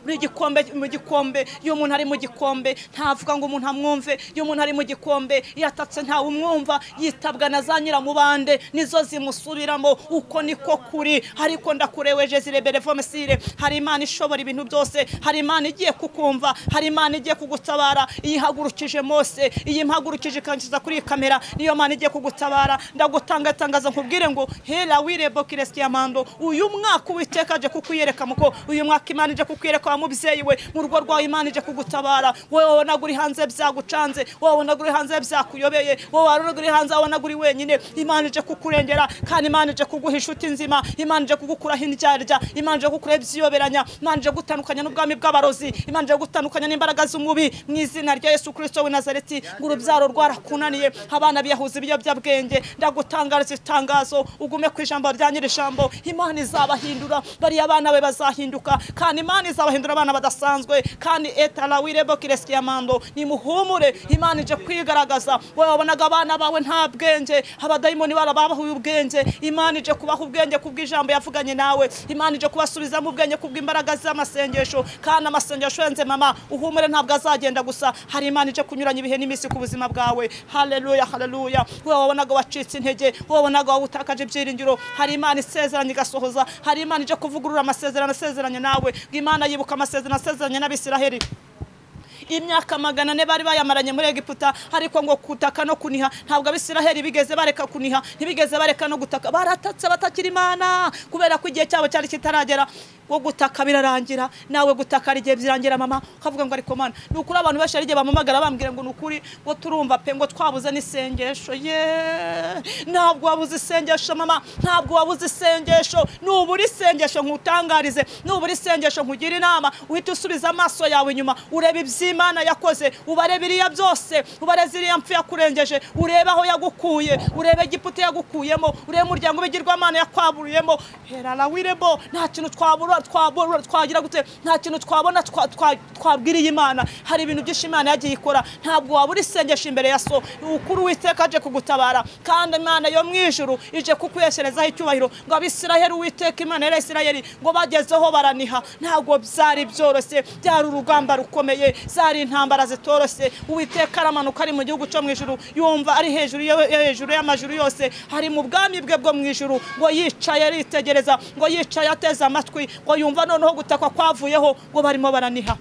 uri igikombe mu gikombe iyo umuntu ari mu gikombe ntavuga ngo umuntu amwumve iyo umuntu ari mu gikombe iyo atatse ntawe umwumva yitabwa na za nyiramubande nizo zimusubiramo uko niko kuri ariko ndakureweje zirebere vomesire hari imana ishobora ibintu byose hari imana igiye kukumva hari imana igiye kugutabara iyi ihagurukije mose iyi mpagurukije ikangiza kuri iyi kamera niyo mana igiye kugutabara ndagutangatangaza nkubwire ngo hera wirebo kiresiti yamando uyu mwaka uwiteka aje kukwiyereka muko uyu mwaka imana ije kukwiyereka wa mubyeyi we mu rugo rwawe imana ije kugutabara wowe wabonaga uri hanze byagucanze wowe wabonaga uri hanze byakuyobeye wowe wabonaga uri hanze wabonaga uri wenyine imana ije kukurengera kandi imana ije kuguha inshuti nzima imana ije kugukuraho indyarya imana ije kugukuraho ibyiyoberanya imana ije gutandukanya n'ubwami bw'abarozi imana ije gutandukanya n'imbaraga z'umubi mu izina rya yesu kirisito w'i nazareti ngo urubyaro rwarakunaniye abana biyahuza ibiyobyabwenge ndagutangariza itangazo ugume ku ijambo rya nyiri ijambo imana izabahindura bariya abana be bazahinduka kandi imana izabahindura abana badasanzwe kandi etara wirebo kiresiki yamando nimuhumure imana ije kwigaragaza wowe wabonaga abana bawe nta bwenge abadayimoni barababahuye ubwenge imana ije kubaha ubwenge kubw'ijambo yavuganye nawe imana ije kubasubizamo ubwenge kubw'imbaraga z'amasengesho kandi amasengesho yenze mama uhumure ntabwo azagenda gusa hari imana ije kunyuranya ibihe n'iminsi ku buzima bwawe haleluya haleluya wowe wabonaga wacitse intege wowe wabonaga wawutakaje ibyiringiro hari imana isezeranya igasohoza hari imana ije kuvugurura amasezerano asezeranye nawe ngo imana yibuka amasezerano asezeranye n'abisiraheri imyaka magana ane bari bayamaranye muri egiputa ariko ngo kutaka no kuniha ntabwo abisiraheli bigeze bareka kuniha ntibigeze bareka no gutaka baratatse batakira imana kubera ko igihe cyabo cyari kitaragera wo gutaka birarangira nawe gutaka hari igihe birangira mama ukavuga ngo ariko mana ni ukuri abantu benshi hari igihe bampamagara bambwira ngo ni ukuri ngo turumva pe ngo twabuze n'isengesho ye ntabwo wabuze isengesho mama ntabwo wabuze isengesho nubura isengesho nkutangarize nubura isengesho nkugire inama uhita usubiza amaso yawe inyuma ureba iby'imana yakoze ubare biriya byose ubare ziriya mpfu yakurengeje urebe aho yagukuye urebe igiputa yagukuyemo urebe umuryango w'ibigirwamana yakwaburuyemo herara wirebo nta kintu twabura twabona twagira gute nta kintu twabona twa- twa- twabwiriye imana hari ibintu byinshi imana yagiye ikora ntabwo wabura isengesho imbere ya so ukuri uwiteka aje kugutabara kandi imana yo mu ijuru ije kukuyeserezaho icyubahiro ngo abisiraheli uwiteka imana ya isiraheli ngo bagezeho baraniha ntabwo byari byoroshye byari urugamba rukomeye zari intambara zitoroshye uwiteka aramanuka ari mu gihugu cyo mu ijuru yumva ari hejuru yo yo hejuru y'amajuru yose hari mu bwami bwe bwo mu ijuru ngo yicaye aritegereza ngo yicaye ateze amatwi ngo yumva noneho gutakwa kwavuyeho ngo barimo baraniha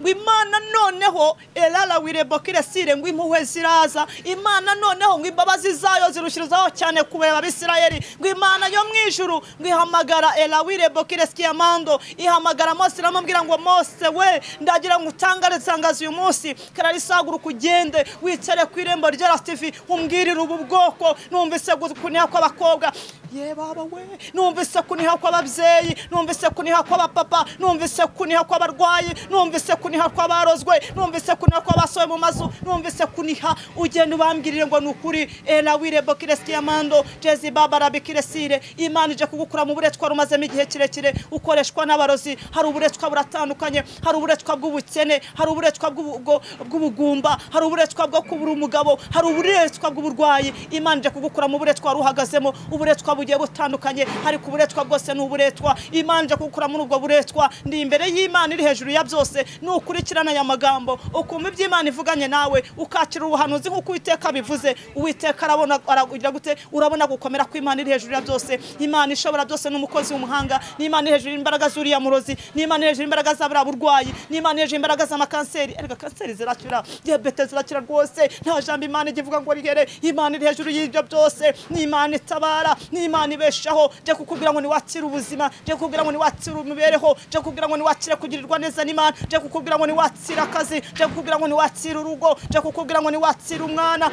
ngo imana noneho erara wirebo kiresire ngo impuhwe ziraza imana noneho ngo imbabazi zayo zirushyirizaho cyane kubera abisirayeli ngo imana yo mu ijuru ngo ihamagara era wirebo kiresiki yamando ihamagara mose iramubwira ngo mose we ndagira ngo utangare itangazo uyu munsi kararisaguruka ugende wicare ku irembo rya rasitivi umbwirire ubu bwoko numvise kuniha kw'abakobwa ye baba we numvise kuniha kw'ababyeyi numvise kuniha kw'abapapa numvise kuniha kw'abarwayi numvise kuniha kw'abarozwe numvise kuniha kw'abasohoye mu mazu numvise kuniha ugenda ubambwirire ngo ni ukuri era wirebo kiresiti yamando jezi babarabi kiresire imana ije kugukura mu buretwa rumazemo igihe kirekire ukoreshwa n'abarozi hari uburetwa buratandukanye hari uburetwa bw'ubukene hari uburetwa bw'ubu- bwo- bw'ubugumba hari uburetwa bwo kubura umugabo hari uburetwa bw'uburwayi imana ije kugukura mu buretwa wari uhagazemo uburetwa bugiye butandukanye ariko uburetwa bwose ni uburetwa imana ije kugukura muri ubwo buretwa ndi imbere y'imana iri hejuru ya byose nukurikirana aya magambo ukumva ibyo imana ivuganye nawe ukakira ubuhanuzi nk'uko uwiteka bivuze uwiteka arabona aragira gute urabona gukomera kw'imana iri hejuru ya byose imana ishobora byose n'umukozi w'umuhanga n'imana iri hejuru y'imbaraga z'uriya murozi n'imana iri hejuru y'imbaraga za buriya burwayi n'imana iri hejuru y'imbaraga z'amakanseri ariko kanseri zirakira diyabete zirakira rwose nta jambo imana ijya ivuga ngo rihere imana iri hejuru y'ibyo byose n'imana itabara n'imana ibeshaho jya kukubwira ngo niwakire ubuzima jya kukubwira ngo niwakire imibereho jya kukubwira ngo niwakire kugirirwa neza n'imana jya kukubwira ngo niwakire akazi jya kukubwira ngo niwakire urugo jya kukubwira ngo niwakire umwana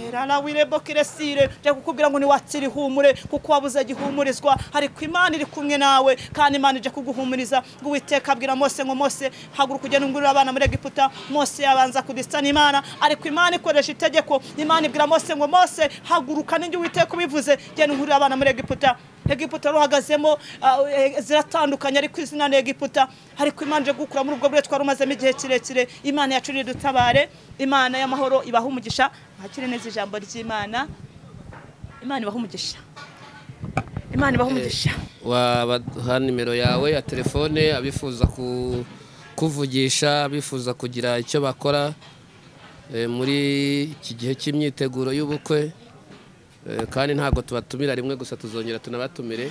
herana wirebo kiresire jya kukubwira ngo niwakire ihumure kuko wabuze gihumurizwa ariko imana iri kumwe nawe kandi imana ije kuguhumuriza ngo uwiteka abwira mose ngo mose haguruka ugenda ungurira abana muri egiputa mose yabanza kudisa n'imana ariko imana ikoresha itegeko imana ibwira mose ngo mose haguruka n'injye uwiteka ubivuze genda ungurira abana muri egiputa egiputa ruhagazemo ah, eh, ziratandukanye ariko izina ni egiputa ariko imana ije gukura muri ubwo bure twari umazemo igihe kirekire imana yacuriye dutabare imana y'amahoro ibaha umugisha mwakire neza ijambo ry'imana imana ibaha umugisha imana ibaho umugisha wabaha nimero yawe ya telefone abifuza ku- kuvugisha abifuza kugira icyo bakora eh, muri iki gihe cy'imyiteguro y'ubukwe eh, kandi ntabwo tubatumira rimwe gusa tuzongera tunabatumire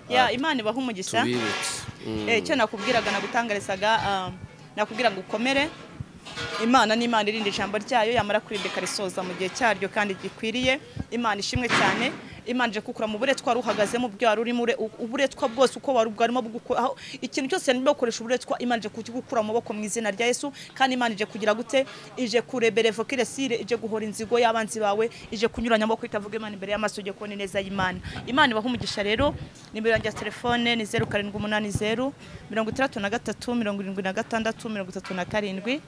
Ya, imana ibaha umugisha tubibutse Mm. Eh, icyo nakubwiraga nagutangarizaga ah, nakubwira ngo ukomere imana ni imana irinda ijambo ryayo yamara kurinda ikarisoza mu gihe cyaryo kandi gikwiriye imana ishimwe cyane imana ije kukura mu buretwa wari uhagazemo ubwo wari urimo ure- u- uburetwa bwose uko wari bwarimo bugu- aho- ikintu cyose yananiwe gukoresha uburetwa imana ije kugikura mu maboko mu izina rya yesu kandi imana ije kugira gute ije kurebere vokiresire ije guhora inzigo y'abanzi bawe ije kunyuranya amaboko itavuga imana imbere y'amaso ujye kubona ineza y'imana imana ibaha umugisha rero nimero yanjye ya telefone ni zeru karindwi umunani zeru mirongo itandatu na gatatu mirongo irindwi na gatandatu mirongo itatu na karindwi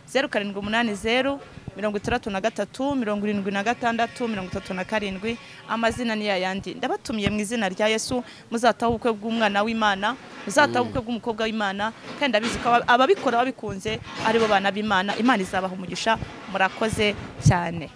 zeru karindwi umunani zeru mirongo itandatu na gatatu mirongo irindwi na gatandatu mirongo itatu na karindwi amazina ni yayandi ndabatumiye mu izina rya yesu muzataha ubukwe bw'umwana w'imana muzataha ubukwe bw'umukobwa w'imana kandi ndabizi ko aba- ababikora babikunze aribo bana b'imana imana izabaha umugisha murakoze cyane